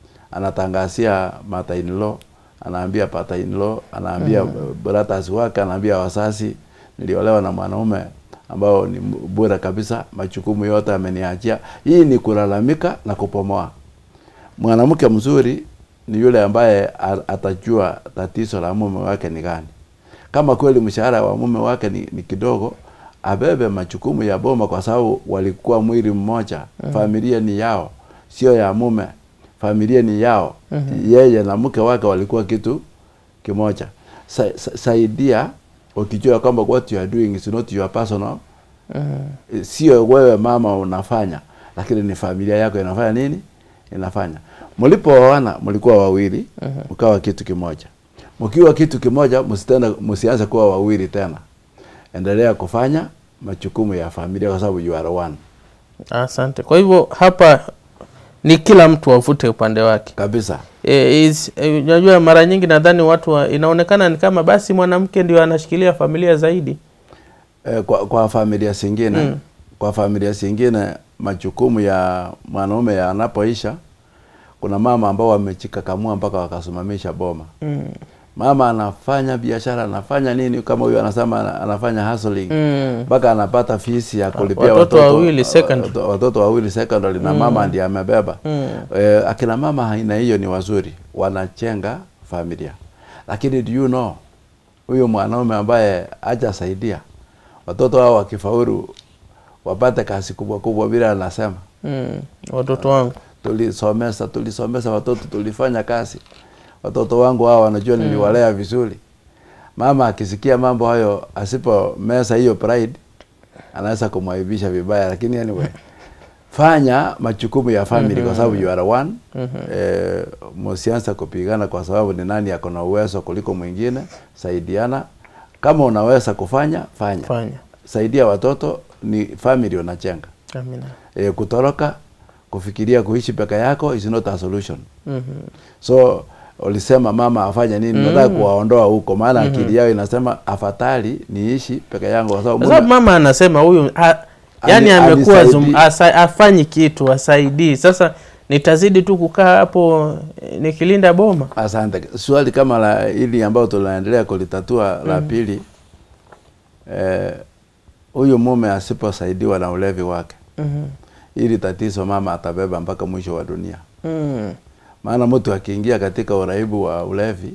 anatangazia mother in law, anaambia pata in law, anaambia brothers wake, anaambia wasasi, niliolewa na mwanaume ambao ni bora kabisa, majukumu yote ameniachia. Hii ni kulalamika na kupomoa. Mwanamke mzuri ni yule ambaye a- atajua tatizo la mume wake ni gani. Kama kweli mshahara wa mume wake ni, ni kidogo, abebe majukumu ya boma, kwa sababu walikuwa mwili mmoja. Familia ni yao, sio ya mume. Familia ni yao. Yeye na mke wake walikuwa kitu kimoja. Sa, sa, saidia ukijua kwamba what you are doing is not your personal Mhm. sio wewe mama unafanya, lakini ni familia yako inafanya nini? Inafanya. Mlipooana mlikuwa wawili, mkawa kitu kimoja. Mkiwa kitu kimoja, msitenda msianze kuwa wawili tena. Endelea kufanya majukumu ya familia kwa sababu you are one. Asante. Kwa hivyo hapa ni kila mtu avute upande wake. Kabisa. Eh, is- eh, Unajua, mara nyingi nadhani watu wa, inaonekana ni kama basi mwanamke ndio anashikilia familia zaidi. E, kwa, kwa familia zingine Mm. kwa familia zingine majukumu ya mwanaume yanapoisha, kuna mama ambao wamejikakamua mpaka wakasimamisha boma. Mm. mama anafanya biashara anafanya nini kama huyu anasema ana- anafanya hustling Mm. mpaka anapata fees ya kulipia watoto wawili secondary. watoto, watoto wawili secondary na mama ndiye amebeba Mm. eh, akina mama aina hiyo ni wazuri wanachenga familia lakini do you know huyu mwanaume ambaye hajasaidia watoto hao wakifaulu wapate kazi kubwa kubwa vile anasema Mm. Watoto wangu tulisomesa tulisomesa watoto tulifanya kazi watoto wangu hao wanajua niliwalea vizuri mama akisikia mambo hayo asipo mesa hiyo pride anaweza kumwaibisha vibaya lakini anyway fanya majukumu ya family kwa sababu you are one eh, msianza kupigana kwa sababu ni nani ako na uwezo kuliko mwingine saidiana kama unaweza kufanya fanya fanya. saidia watoto ni family unachenga Amina. e, kutoroka kufikiria kuishi peke yako is not a solution Mhm. so ulisema mama afanye nini nataka kuwaondoa huko maana akili yao inasema afadhali niishi peke yangu kwa sababu Kwa sababu mume- mama anasema huyu ha, yani Ali- amekuwa alisaidi- zum- asa- afanyi kitu asaidii. Sasa nitazidi tu kukaa hapo eh, nikilinda boma. asante swali kama la hili ambayo tunaendelea kulitatua la pili eh, huyu mume asiposaidiwa na ulevi wake Mhm. ili tatizo mama atabeba mpaka mwisho wa dunia Mm. maana mtu akiingia katika uraibu wa ulevi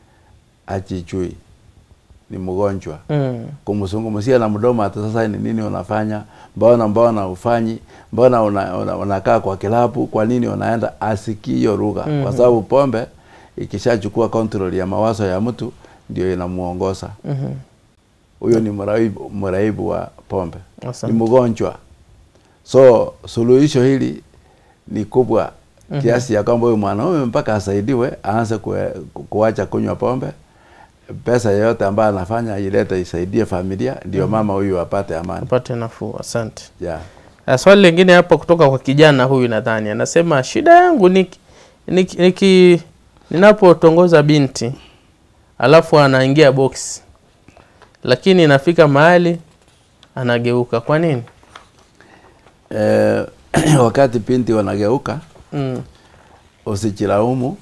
ajijui ni mgonjwa Mm. kumzungumzia na mdomo hata sasa ni nini unafanya mbona mbona ufanyi mbona una, una, unakaa kwa kilabu kwa nini unaenda asikii hiyo lugha Mhm. kwa sababu pombe ikishachukua control ya mawazo ya mtu ndio inamuongoza Mhm. huyo ni mraibu, mraibu wa pombe Asante. ni mgonjwa so suluhisho hili ni kubwa kiasi ya kwamba huyu mwanaume mpaka asaidiwe aanze kue- ku- kuacha kunywa pombe pesa yoyote ambayo anafanya ilete isaidie familia ndio mama huyu apate amani Upate nafuu. Asante. yeah. Na swali lingine hapa kutoka kwa kijana huyu nadhani anasema shida yangu ni niki, niki, ninapotongoza binti alafu anaingia box lakini inafika mahali anageuka. Kwa nini? eh, wakati pinti wanageuka Mm. usijilaumu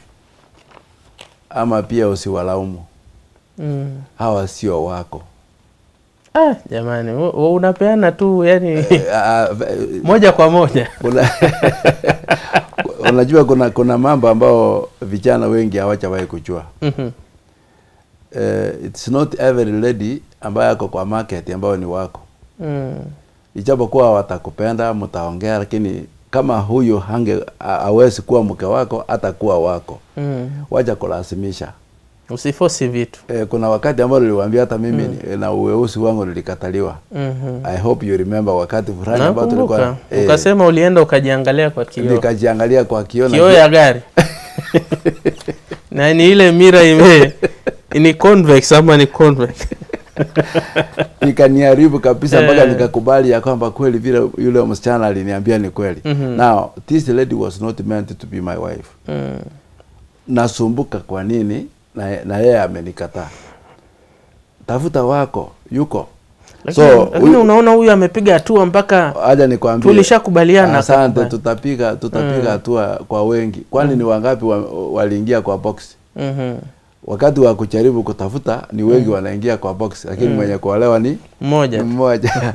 ama pia usiwalaumu Mm. hawa sio wako ah, jamani u- u- unapeana tu yani Eh, ah, eh, moja kwa moja kuna unajua kuna kuna mambo ambao vijana wengi hawajawahi kujua Mhm. eh, it's not every lady ambayo ako kwa market ambayo ni wako Mm. ijapokuwa watakupenda mtaongea lakini kama huyu hange ha- hawezi kuwa mke wako atakuwa wako Mm. wacha kulazimisha usifosi vitu eh, kuna wakati ambao niliwaambia hata mimi mm. na uweusi wangu nilikataliwa Mhm. i hope you remember wakati fulani ambao nakumbuka tulikuwa eh, ukasema ulienda ukajiangalia kwa kioo nikajiangalia kwa kioo na kioo ya gari na ni ile mira ime ni convex ama ni convex ikaniharibu kabisa mpaka Eh. nikakubali ya kwamba kweli vile yule msichana aliniambia ni kweli Mhm. now this lady was not meant to be my wife mm. nasumbuka kwa nini na, na yeye amenikataa tafuta wako yuko lakini, So, lakini huyu- unaona huyu amepiga hatua mpaka aja nikwambie tulishakubaliana asante akakubali. tutapiga tutapiga hatua kwa wengi kwani ni wangapi wa, waliingia kwa box Mhm. wakati wa kujaribu kutafuta ni wengi wanaingia kwa box lakini mwenye kuolewa ni mmoja ni tu. mmoja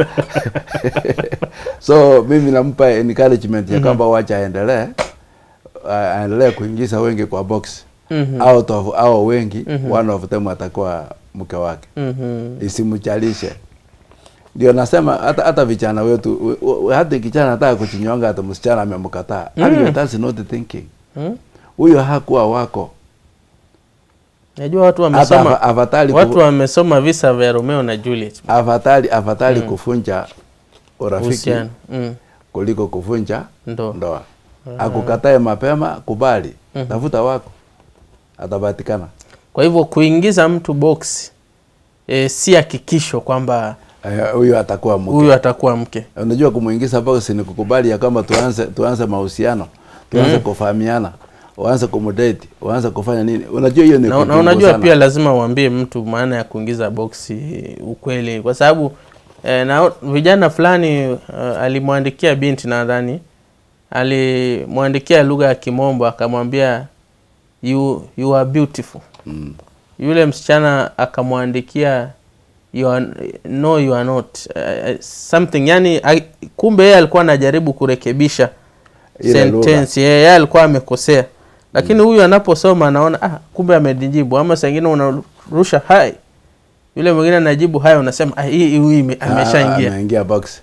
so mimi nampa encouragement ya kwamba wacha aendelee uh, aendelee kuingiza wengi kwa box Mhm. out of au wengi one of them atakuwa mke wake Mhm. isimchalishe ndio nasema hata hata vijana wetu u- u- hata kijana anataka kuchinyonga hata msichana amemkataa mm. that's not thinking Mm. huyo hakuwa wako najua watu hata wamesoma afa- afadhali watu ku- wamesoma visa vya Romeo na Juliet afadhali afadhali kufunja urafiki uhusiano mm. kuliko kufunja ndo ndoa akukatae mapema kubali tafuta wako atapatikana kwa hivyo kuingiza mtu box e, si hakikisho kwamba Eh, huyo atakuwa mke huyu atakuwa mke unajua kumuingiza box ni kukubali ya kwamba tuanze tuanze mahusiano tuanze kufahamiana uanze kumdate uanze kufanya nini unajua hiyo ni na, na kuchungu unajua sana. pia lazima uambie mtu maana ya kuingiza boksi ukweli kwa sababu eh, na vijana fulani uh, alimwandikia binti nadhani alimwandikia lugha ya kimombo akamwambia you, you are beautiful mm. yule msichana akamwandikia you are, no you are not uh, something yani I, kumbe yeye alikuwa anajaribu kurekebisha Ile lugha. sentence yeye yeye alikuwa amekosea lakini huyu anaposoma anaona ah, kumbe amenijibu ama saa ingine unarusha hai yule mwingine anajibu haya unasema ah, hii huyu ime- Ah, ameshaingia ameingia box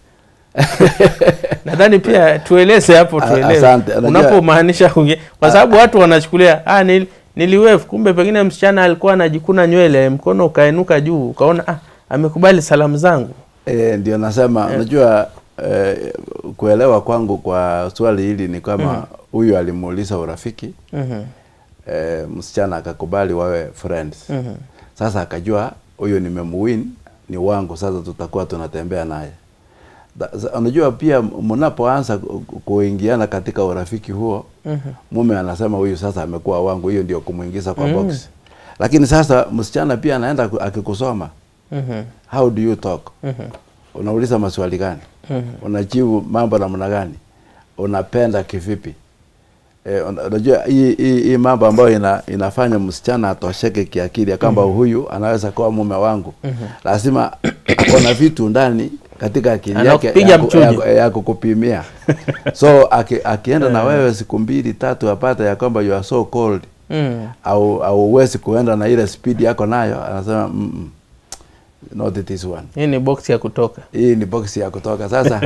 nadhani pia tueleze hapo A- tuelewe asante. Unajua- unapomaanisha kuingia kwa sababu watu wanachukulia ah, nil, niliwave kumbe pengine msichana alikuwa anajikuna nywele mkono ukainuka juu ukaona ah, amekubali salamu zangu e, ndio nasema unajua eh, kuelewa kwangu kwa swali hili ni kama huyu alimuuliza urafiki Mhm, eh, msichana akakubali wawe friends mhm, sasa akajua huyu nimemuwin ni wangu sasa tutakuwa tunatembea naye Da- za- unajua pia mnapoanza ku- ku- kuingiana katika urafiki huo mhm. mume anasema huyu sasa amekuwa wangu hiyo ndio kumuingiza kwa box lakini sasa msichana pia anaenda ku- akikusoma Mhm, how do you talk mhm, unauliza maswali gani mhm. unajibu mambo namna gani unapenda kivipi Eh, una- unajua hii hii hii mambo ambayo ina, inafanya msichana atosheke kiakili ya kwamba huyu anaweza kuwa mume wangu lazima kuna vitu ndani katika akili yake Anakupiga ya, ku- mchujo. ya, ku- ya kukupimia so aki, akienda na wewe siku mbili tatu apate ya kwamba you are so cold Mm. au au huwezi kuenda na ile speed yako nayo anasema mm -mm, not this one hii ni box ya kutoka hii ni box ya kutoka sasa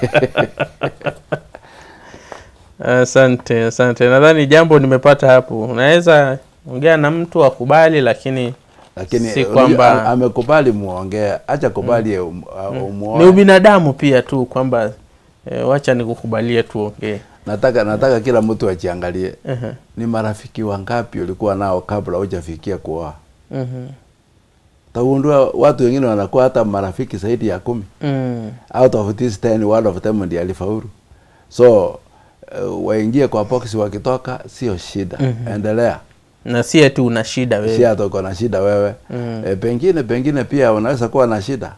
asante asante nadhani jambo nimepata hapo unaweza ongea na mtu akubali lakini lakini Si unajua, kwamba- am- amekubali muongee acha kubali um, uh, ni umuoe ubinadamu pia tu kwamba e, wacha nikukubalie tuongee nataka nataka kila mtu ajiangalie Mhm, ni marafiki wangapi ulikuwa nao kabla hujafikia kuoa mhm, tagundua watu wengine wanakuwa hata marafiki zaidi ya kumi mm, out of this 10 one of them ndiye alifaulu so uh, waingie kwa box wakitoka sio shida endelea na si eti una shida si wewe hata uko na shida wewe Mm. e, pengine pengine pia unaweza kuwa na shida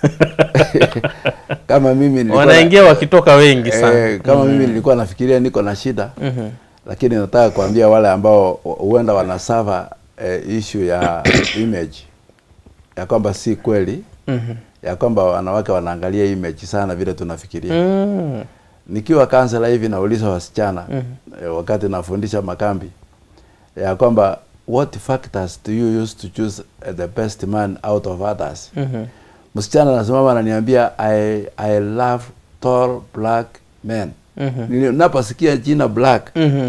kama mimi nilikuwa na- wanaingia wakitoka wengi sana Eh, kama mimi nilikuwa nafikiria niko na shida Mhm, lakini nataka kuambia wale ambao huenda wanasava eh, issue ya image ya kwamba si kweli mhm, ya kwamba wanawake wanaangalia hii mechi sana vile tunafikiria Mm. nikiwa kansela hivi nauliza wasichana Mhm. eh, wakati nafundisha makambi ya kwamba what factors do you use to choose eh, the best man out of others Mhm. msichana anasimama ananiambia I, I love tall black men Mhm. ninaposikia jina black Mhm.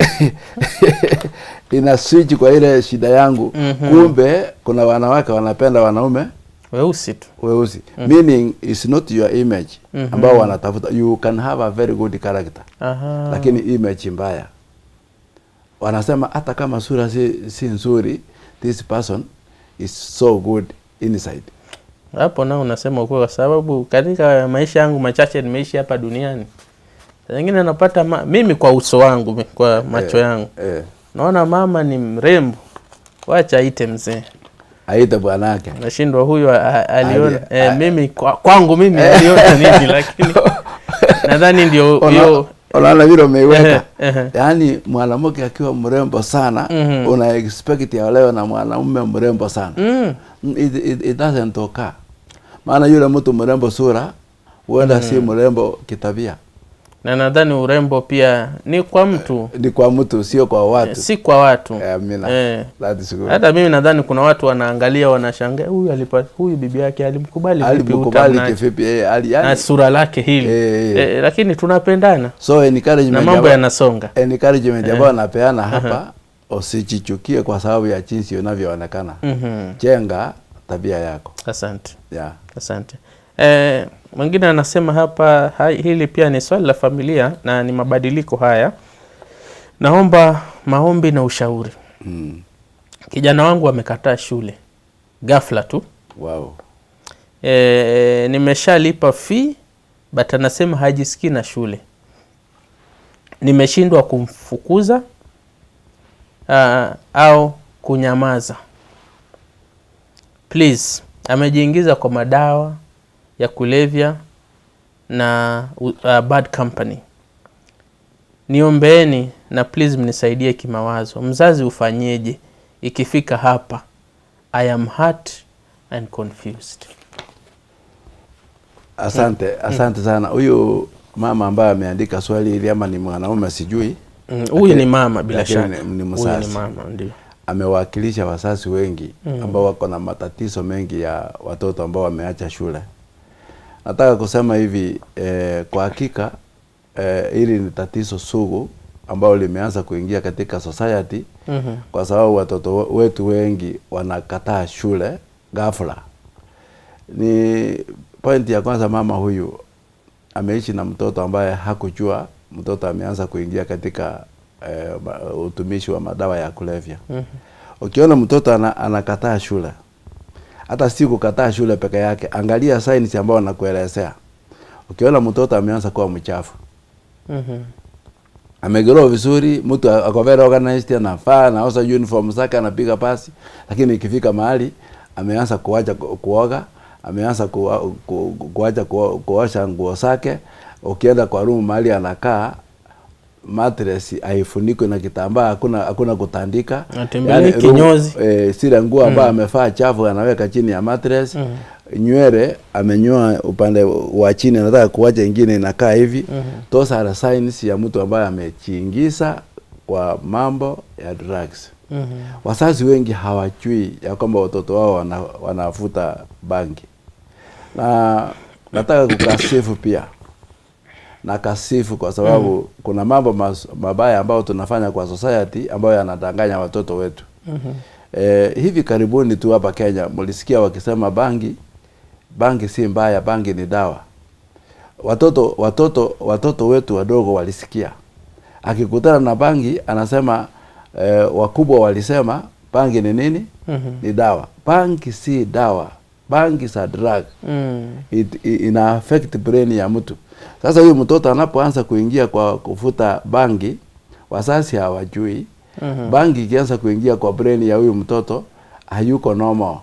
ina switch kwa ile shida yangu Mhm. kumbe kuna wanawake wanapenda wanaume Weusi tu. weusi meaning is not your image Mhm. ambao wanatafuta you can have a very good character Aha. lakini image mbaya wanasema hata kama sura si, si nzuri this person is so good inside hapo nao unasema ukweli, kwa sababu katika maisha yangu machache nimeishi hapa duniani, saa zingine napata ma... mimi kwa uso wangu mi- kwa macho Eh, yangu eh, naona mama ni mrembo, wacha aite mzee, aite bwanake nashindwa huyu a- a- aliona Ali- eh, a- mimi kwa, kwangu mimi aliona nini, lakini nadhani ndio Ona- hiyo unaona vile umeiweka Ehe, ehe. yaani mwanamke akiwa mrembo sana Mhm. una expect aolewe na mwanaume mrembo sana mm. Mm, it, it, it doesn't occur maana yule mtu mrembo sura huenda si mrembo kitabia na nadhani urembo pia ni kwa mtu ni kwa mtu sio kwa eh, watu si kwa watu Eh, amina. eh. That is good. hata mimi nadhani kuna watu wanaangalia wanashangaa huyu alipata huyu bibi yake alimkubali vipi alimkubali utamu na- kivipi eh, ali, na yani, sura lake hili Eh, eh. eh, lakini tunapendana so na encouragement mambo ambayo- yanasonga encouragement ambayo napeana hapa usijichukie kwa sababu ya jinsi unavyoonekana Mhm. jenga tabia yako asante yeah. asante eh, mwingine anasema hapa hai, hili pia ni swali la familia na ni mabadiliko haya naomba maombi na ushauri mm. kijana wangu amekataa shule ghafla tu wow. e, nimeshalipa fee but anasema hajisikii na shule nimeshindwa kumfukuza uh, au kunyamaza please amejiingiza kwa madawa ya kulevya na uh, bad company niombeeni na please mnisaidie kimawazo mzazi ufanyeje ikifika hapa i am hurt and confused asante asante sana huyu mama ambaye ameandika swali hili ama ni mwanaume sijui Mm, huyu ni mama bila lakini shaka ni- ni huyu mzazi. ni mama ndio amewakilisha wasasi wengi ambao wako na matatizo mengi ya watoto ambao wameacha shule nataka kusema hivi eh, kwa hakika eh, hili ni tatizo sugu ambao limeanza kuingia katika society Mhm. kwa sababu watoto we- wetu wengi wanakataa shule ghafla. Ni pointi ya kwanza, mama huyu ameishi na mtoto ambaye hakujua mtoto ameanza kuingia katika eh, ma- utumishi wa madawa ya kulevya. Mhm. Ukiona mtoto ana, anakataa shule, hata si kukataa shule peke yake, angalia signs ambayo nakuelezea. Ukiona mtoto ameanza kuwa mchafu, Mhm. amegrow vizuri, mtu ako very organized, anafaa anaosha uniform zake, anapiga pasi, lakini ikifika mahali ameanza kuacha ku- kuoga, ameanza ku, ku, kuacha ku, kuosha nguo zake. Ukienda kwa room mahali anakaa mattress haifunikwi na kitambaa, hakuna hakuna kutandika, Anatembelea room- kinyozi. eh, zile nguo ambayo amefaa chafu anaweka chini ya mattress Mhm. nywele amenyoa upande wa chini, anataka kuacha ingine inakaa hivi. Mhm. Those are signs ya mtu ambaye amejiingiza kwa mambo ya drugs. Mhm. Wazazi wengi hawajui ya kwamba watoto wao wana, wanavuta bangi, na nataka kukasifu pia na kasifu kwa sababu kuna mambo mas, mabaya ambayo tunafanya kwa society ambayo yanadanganya watoto wetu. Mhm. Eh, hivi karibuni tu hapa Kenya mlisikia wakisema bangi bangi si mbaya, bangi ni dawa. Watoto watoto watoto wetu wadogo walisikia, akikutana na bangi anasema eh, wakubwa walisema bangi ni nini? Mhm. Ni dawa. Bangi si dawa, bangi sa drug Mm. it, i- ina affect brain ya mtu. Sasa huyu mtoto anapoanza kuingia kwa kufuta bangi, wazazi hawajui Mhm. bangi ikianza kuingia kwa brain ya huyu mtoto hayuko normal.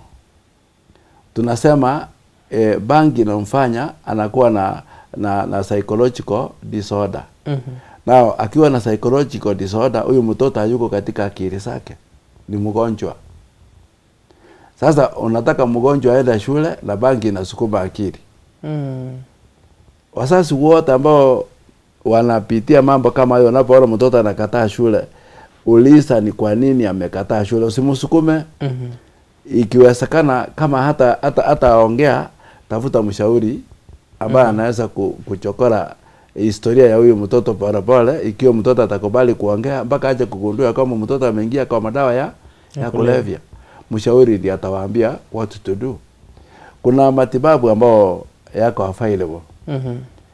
Tunasema eh, bangi inamfanya anakuwa na, na, na psychological disorder. Mhm. Now akiwa na psychological disorder, huyu mtoto hayuko katika akili zake, ni mgonjwa. Sasa unataka mgonjwa aende shule na bangi inasukuma akili. Mm. Wazazi wote ambao wanapitia mambo kama hayo, unapoona mtoto anakataa shule, uliza ni kwa nini amekataa shule, usimsukume. Mhm. Ikiwezekana kama hata hata hata aongea, tafuta mshauri ambaye anaweza ku, kuchokora historia ya huyu mtoto polepole, ikiwa mtoto atakubali kuongea mpaka aje kugundua kama mtoto ameingia kwa madawa ya, ya kulevya. Mshauri ndiye atawaambia what to do. Kuna matibabu ambao yako available. Mhm.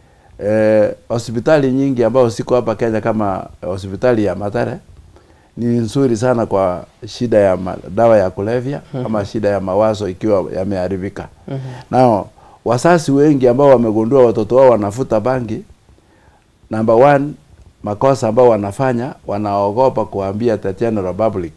Eh, hospitali nyingi ambao siko hapa Kenya kama hospitali ya Mathare ni nzuri sana kwa shida ya ma- dawa ya kulevya ama shida ya mawazo ikiwa yameharibika. Mhm. Nao wasasi wengi ambao wamegundua watoto wao wanafuta bangi, number one, makosa ambao wanafanya wanaogopa kuambia the general public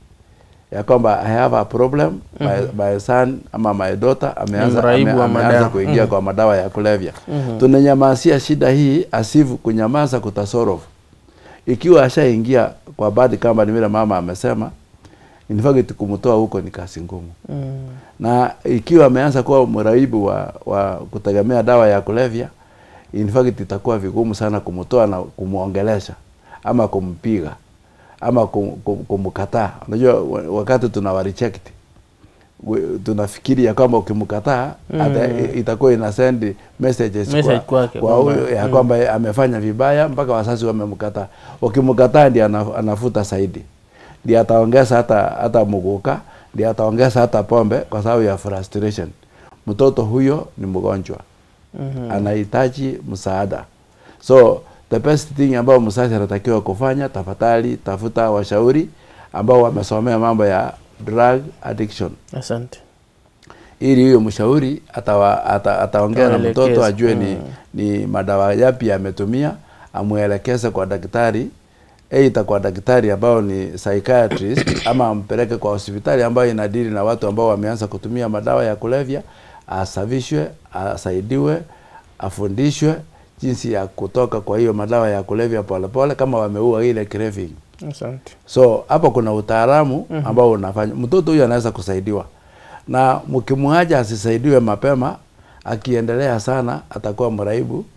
ya kwamba I have a problem my, my son ama my daughter ameanza, mraibu ame, wa ameanza madawa. kuingia Mhm. kwa madawa ya kulevya. Mhm. Tunanyamasia shida hii asifu kunyamaza kutasolve. Ikiwa ashaingia kwa bad kama ni vile mama amesema, in fact kumtoa huko ni kazi ngumu Mm. na ikiwa ameanza kuwa mraibu wa, wa kutegemea dawa ya kulevya, in fact itakuwa vigumu sana kumtoa na kumwongelesha ama kumpiga ama kum, kum, kumkataa. Unajua wa- wakati tunawa reject we- tunafikiri ya kwamba ukimkataa Mm. ata- itakuwa ina send messages Message kwa, kwake kwa kwamba- huyo ya mm. kwamba amefanya vibaya mpaka wazazi wamemkataa. Ukimkataa ndiye ana- anafuta zaidi, ndiye ataongeza hata hata muguka, ndiye ataongeza hata pombe kwa sababu ya frustration. Mtoto huyo ni mgonjwa, Mhm. anahitaji msaada. So the best thing ambayo mzazi anatakiwa kufanya, tafadhali tafuta washauri ambao wamesomea mambo ya drug addiction Asante. ili huyo mshauri atawa, ata, ataongea na Atawaelekeza. mtoto ajue ni, Mm. ni madawa yapi ametumia, amuelekeze kwa daktari aidha kwa daktari ambao ni psychiatrist ama ampeleke kwa hospitali ambayo inadili na watu ambao wameanza kutumia madawa ya kulevya, asafishwe, asaidiwe, afundishwe jinsi ya kutoka kwa hiyo madawa ya kulevya polepole, kama wameua ile craving. Asante. So hapo kuna utaalamu ambao unafanya mtoto huyu anaweza kusaidiwa, na mkimwacha asisaidiwe mapema, akiendelea sana atakuwa mraibu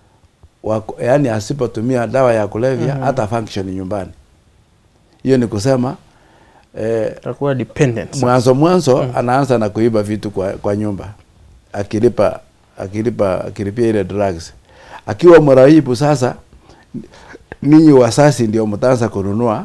wa, yani asipotumia dawa ya kulevya hata function nyumbani. Hiyo ni kusema eh, Takuwa dependent. mwanzo mwanzo anaanza na kuiba vitu kwa, kwa nyumba akilipa akilipa akilipia ile drugs. Akiwa mraibu sasa, ninyi wasasi ndio mtaanza kununua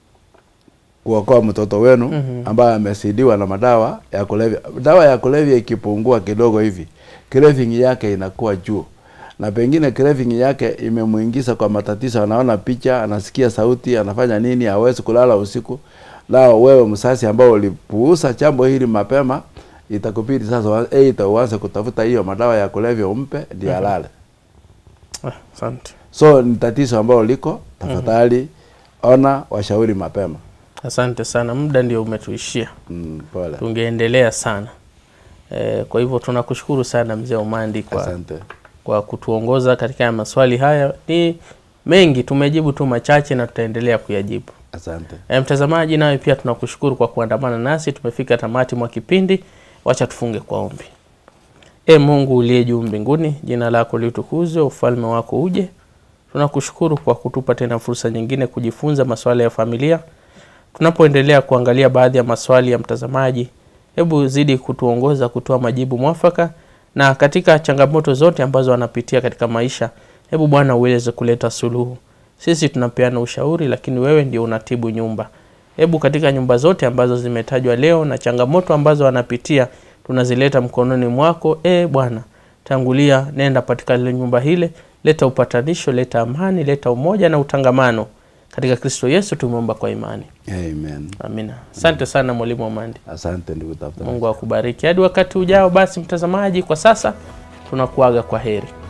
kuokoa mtoto wenu Mhm. ambaye amesidiwa na madawa ya kulevya. Dawa ya kulevya ikipungua kidogo hivi, craving yake inakuwa juu, na pengine craving yake imemuingiza kwa matatizo. Anaona picha, anasikia sauti, anafanya nini, hawezi kulala usiku. Lao wewe msasi ambao ulipuuza jambo hili mapema, itakubidi sasa wa- aidha uanze kutafuta hiyo madawa ya kulevya umpe ndiye alale. Ah, Asante. So ni tatizo ambalo liko, tafadhali ona washauri mapema. Asante sana, muda ndio umetuishia, Mm, pole. tungeendelea sana e, kwa hivyo tunakushukuru sana mzee Omandi kwa, Asante. kwa kutuongoza katika maswali haya. Ni mengi, tumejibu tu machache na tutaendelea kuyajibu. Asante. E, mtazamaji, nawe pia tunakushukuru kwa kuandamana nasi. Tumefika tamati mwa kipindi, wacha tufunge kwa ombi. E Mungu uliye juu mbinguni, jina lako litukuzwe, ufalme wako uje. Tunakushukuru kwa kutupa tena fursa nyingine kujifunza masuala ya familia. Tunapoendelea kuangalia baadhi ya maswali ya mtazamaji, hebu zidi kutuongoza kutoa majibu mwafaka, na katika changamoto zote ambazo wanapitia katika maisha, hebu Bwana uweze kuleta suluhu. Sisi tunapeana ushauri, lakini wewe ndio unatibu nyumba. Hebu katika nyumba zote ambazo zimetajwa leo na changamoto ambazo wanapitia, tunazileta mkononi mwako. E Bwana, tangulia, nenda katika ile nyumba hile, leta upatanisho, leta amani, leta umoja na utangamano. Katika Kristo Yesu tumeomba kwa imani, Amen. amina. Asante sana mwalimu Amandi, Asante ndugu tafuta. Mungu akubariki. Hadi wakati ujao, basi mtazamaji, kwa sasa tunakuaga kwa heri.